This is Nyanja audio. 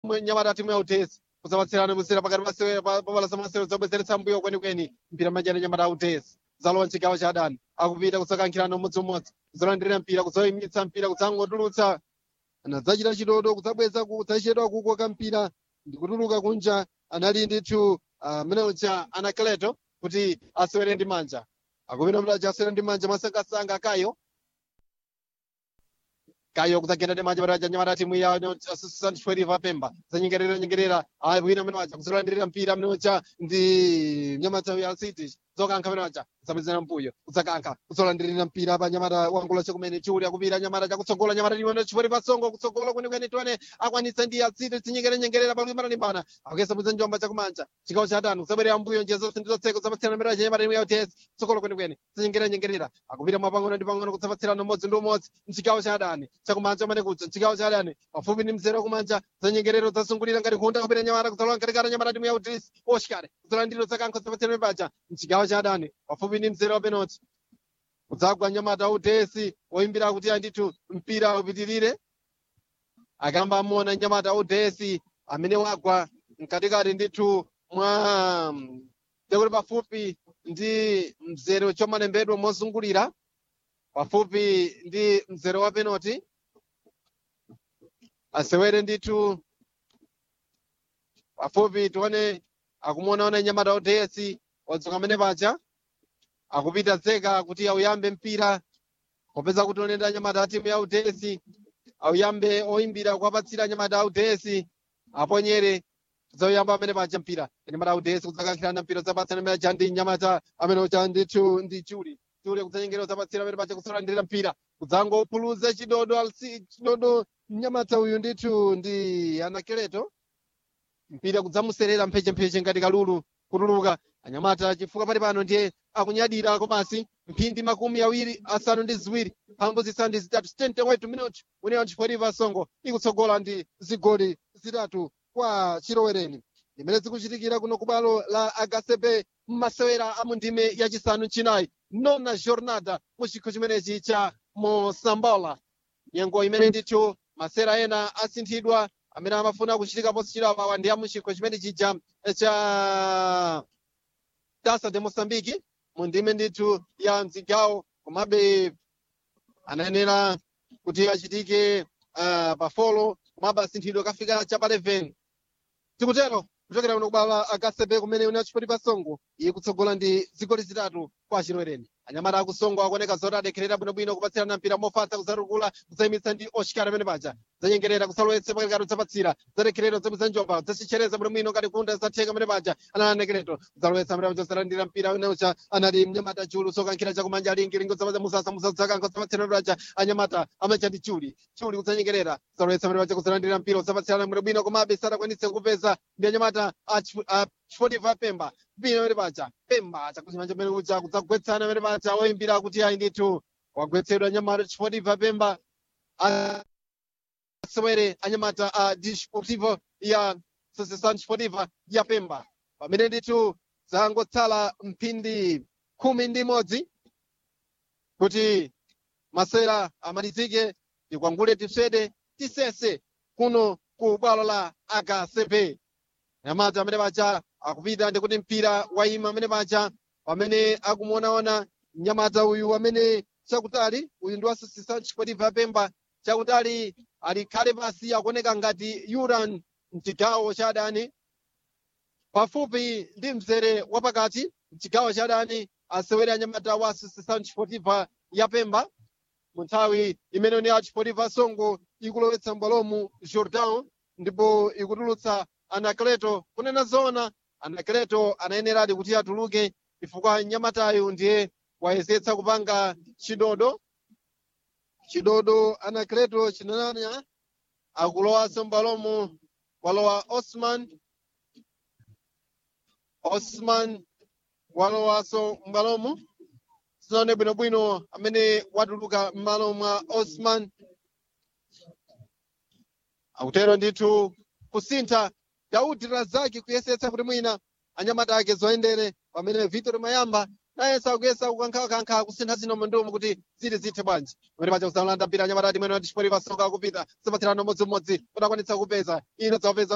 nyamata timu ya utesi kusapatsirana kusera pakati pasewera papala samasewero zobwezeretsa mbuyo kwenikweni mpira majani nyamata ya utesi zalowa mchigawo cha adani akupita kusakankhirana umodzimodzi kuzolandirira mpira kuzoyimitsa mpira kudzangotulutsa anadzachita chidodo kudzabweza kudzachedwa kukoka mpira ndikutuluka kunja anali ndithu amene uh, uja anakleto kuti asewere ndi manja akupita mlaja asewere ndi manja masangasanga kayo kayo kudzagenda ndi manja pataja nyamata timu ya sanchiferiva pemba zanyengerera nyengerera wina amene waja kuzolandirira mpira amene uja ndi nyamata ya city zokankha amene waja kusapezera mpuyo kudzakankha kuzolandirira mpira pa nyamata wangula chakumene chiuli akupita nyamata chakutsogola nyamata limene chipori pasongo kutsogola kwenikweni tione akwanitsa ndi ya city tinyengerera nyengerera palimana limbana akuyesa bwiza njomba chakumanja chigawo cha atanu kusabwerera mbuyo njira zonse ndi zotseka kusapatsirana mbere nyamata timu ya uts tsogolo kwenikweni tinyengerera nyengerera akupita mwapang'ono ndi pang'ono kusapatsirana umodzi ndi umodzi mchigawo cha adani chakumanja amene kuja mchigawo cha adani pafupi ndi mzere wakumanja zanyengerero zasungulira ngati nkhunda kupita nyamata kudzalowa nkatikati nyamata timu ya uts oshikale kudzalandiro zakankho kusapatsirana paja mchigawo cha adani pafupi ndi mzere wa penalty kudzagwa nyamata utesi woyimbira kuti andithu mpira upitirire akamba amona nyamata utesi amene wagwa mkatikati ndithu mwa tekuti pafupi ndi mzere chomalembedwa mozungulira pafupi ndi mzere wa penalty asewere ndithu pafupi tione akumuonaona nyamata utesi wadzuka amene paja akupita zeka kuti auyambe mpira popeza kuti onenda nyamata a timu ya utesi auyambe oyimbira kuwapatsira nyamata a utesi aponyere zauyamba amene paja mpira nyamata a utesi kudzakankhirana mpira zapatsana amene aja ndi nyamata amene uja ndithu ndi chuli chuli kudzanyengera zapatsira amene paja kusalandira mpira kudzangopuluza chidodo alsi chidodo nyamata uyu ndithu ndi anakeleto mpira kudzamuserera mphechempheche ngati kalulu kutuluka anyamata chifukwa pali pano ndiye akunyadira komasi mphindi makumi awiri asanu ndi ziwiri phambu zisanu ndi zitatu 78 minutes uneyo nchiforiva songo ikutsogola ndi zigoli zitatu kwa chilowereni limene zikuchitikira kuno kubwalo la agasepe m'masewera a mundime yachisanu chinayi nona jornada mu chikho chimenechi cha mosambola nyengo imene ndithu masera ena asinthidwa amene amafuna kuchitika posichirapawa ndi amuchikho chimene chija cha tasa de moçambique mu ndime ndithu ya mzigawo komabe anayenera kuti achitike uh, pafolo komabe asinthidwe kafika cha pa 11 tikutero kuchokera kuno kubala akasepe kumene una chipoti pasongo iye kutsogola ndi zigoli zitatu kwa chilowereni anyamata akusongo akuoneka zoti adekherera bwinobwino kupatsirana mpira mofatsa kuzatukula kuzayimitsa ndi oshikara amene paja zanyengerera kusalowetsa pakati kudzapatsira zadekherero zabwiza njomba zachichereza bwinobwino ngati kunda zatheka amene paja ananekreto kuzalowetsa amene paja zalandira mpira uneocha anali mnyamata chulu sokankhira chakumanja alingilingo zapaza musasa musasa zakanko zapatsira amene paja anyamata amacha ndi chuli chuli kudzanyengerera kuzalowetsa amene paja kuzalandira mpira kuzapatsirana bwinobwino komabe sadakwanitse kupeza ndi anyamata a chifotifa pemba mpira amene paja pemba chakuchimanja amene kuja kudzagwetsana amene paja oyimbira kuti ayi ndithu wagwetsedwa anyamata chifotifa pemba asewere anyamata a disportivo ya associação desportiva ya pemba pamene ndithu zangotsala mphindi khumi ndi imodzi kuti masera amalizike tikwangule tiswede tisese kuno ku bwalo la akcp nyamata amene paja akupita ndikuti mpira wayima amene paja pamene akumuonaona mnyamata uyu amene chakutali uyu ndi wa associação desportiva ya pemba chakutali alikhale pasi akuoneka ngati yuran mchigawo cha adani pafupi ndi mzere wapakati mchigawo cha adani asewere anyamata wa associação desportiva ya pemba mu nthawi imene ni a desportiva songo ikulowetsa mbwalomu jordan ndipo ikutulutsa anakleto kunena zona anakleto anayeneradi kuti atuluke chifukwa nyamatayo ndiye wayesetsa kupanga chidodo chidodo anakleto chinananya akulowanso mbwalomu walowa osman osman walowanso mbwalomu sinaone bwinobwino amene watuluka m'malo mwa osman akutero ndithu kusintha daudi razaki kuyesetsa kuti mwina anyamata ake zoyendere pamene victor mayamba nayenso akuyesa kukankhakankha kusintha zino mundumu kuti zili zithe bwanji pamene paja kusalanda mpira anyamata ati mwene watichipori pasoka akupita zipatsirano modzimodzi kuti akwanitsa kupeza ino zawapeza